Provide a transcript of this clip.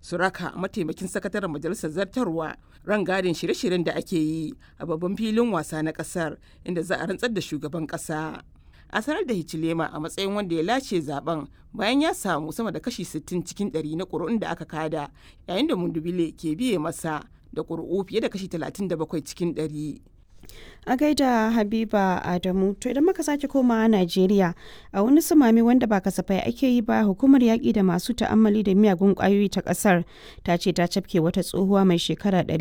su raka mataimakin sakataren majalisar zartarwa rangadin shirye-shiryen da ake yi a babban filin wasa na kasar inda za a rantsar da shugaban kasa a sanar da hichilema a matsayin wanda ya lace zaben bayan ya samu sama da kashi 60 cikin 100 na ƙuri'un da aka kada yayin da mundubile ke biye masa da ƙuri'u fiye da kashi 37 cikin 100 a gaida habiba adamu to idan muka sake komawa najeriya a wani sumami wanda ba kasafai ake yi ba hukumar yaƙi da masu ta'ammali da miyagun ƙwayoyi ta ƙasar ta ce ta cafke wata tsohuwa mai shekara